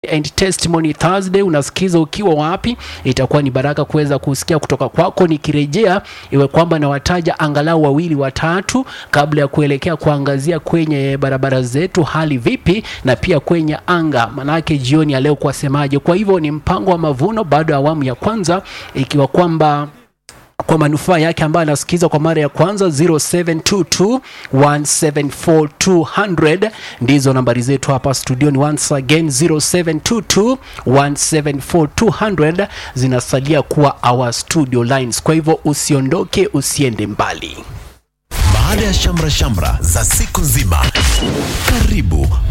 and Testimony Thursday. Unasikiza ukiwa wapi? Itakuwa ni baraka kuweza kusikia kutoka kwako. Nikirejea iwe kwamba nawataja angalau wawili watatu kabla ya kuelekea kuangazia kwenye barabara zetu hali vipi, na pia kwenye anga, manake jioni ya leo kuwasemaje. Kwa hivyo ni mpango wa mavuno bado ya awamu ya kwanza, ikiwa kwamba kwa manufaa yake ambayo anasikiza kwa mara ya kwanza 0722174200 ndizo nambari zetu hapa studioni. Once again 0722174200 zinasalia kuwa our studio lines. Kwa hivyo usiondoke, usiende mbali. Baada ya shamra shamra za siku nzima, karibu